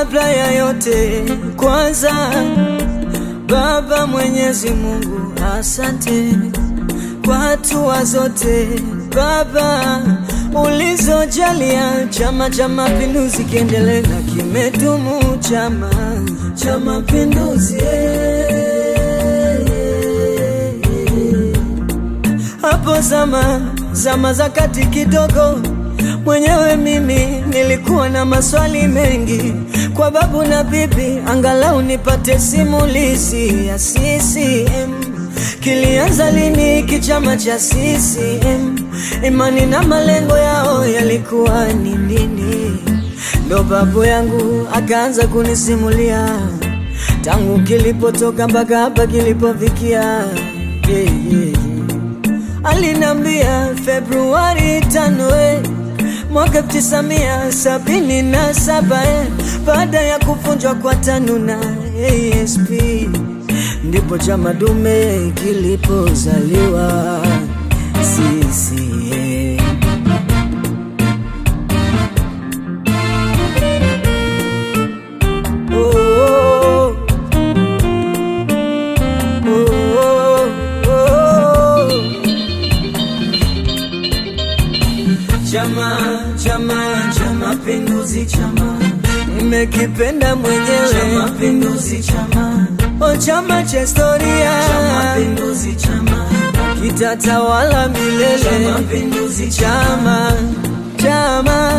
kabla ya yote, kwanza Baba Mwenyezi Mungu, asante kwa hatua zote Baba ulizojalia Chama cha Mapinduzi kiendelee na kimedumu Chama cha Mapinduzi. Hapo zama zama za kati kidogo, mwenyewe mimi nilikuwa na maswali mengi kwa babu na bibi, angalau nipate simulizi ya CCM. Kilianza lini kichama cha CCM? Imani na malengo yao yalikuwa ni nini? Ndo babu yangu akaanza kunisimulia tangu kilipotoka mpaka hapa kilipofikia. Yeah, yeah, yeah. Alinambia Februari tano eh, mwaka tisamia sabini na saba eh, baada ya kuvunjwa kwa TANU na ASP ndipo chama dume kilipozaliwa CCM. Oh, oh, oh, oh, oh. Chama, chama cha mapinduzi, chama nimekipenda mwenyewe, cha mapinduzi, chama o, chama cha historia, cha mapinduzi, chama kitatawala milele, cha mapinduzi, chama, chama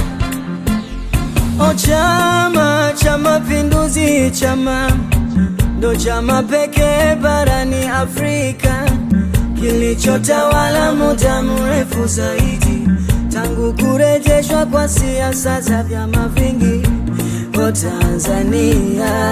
o, chama cha mapinduzi, chama ndo chama pekee barani Afrika kilichotawala muda mrefu zaidi tangu kurejeshwa kwa siasa za vyama vingi kwa Tanzania.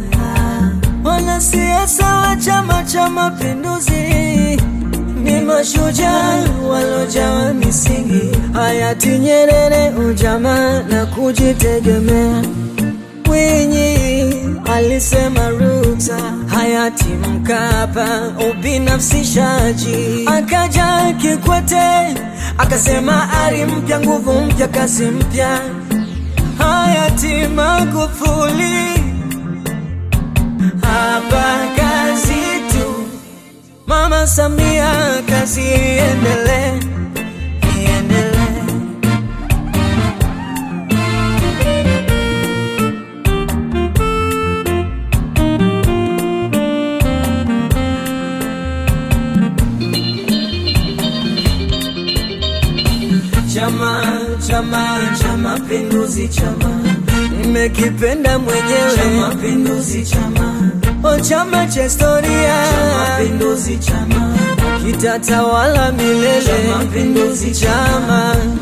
Wanasiasa wa Chama cha Mapinduzi ni mashujaa walojawa misingi, hayati Nyerere, ujamaa na kujitegemea. Mwinyi alisema Ruksa, hayati Mkapa ubinafsishaji, akaja Kikwete akasema ari mpya, nguvu mpya, kasi mpya, hayati Magufuli hapa kazi tu, Mama Samia kazi iendelee, iendelee. Chama, chama cha mapinduzi, chama nimekipenda mwenyewe, cha mapinduzi, chama o, chama cha historia, cha mapinduzi, chama kitatawala milele, cha mapinduzi, chama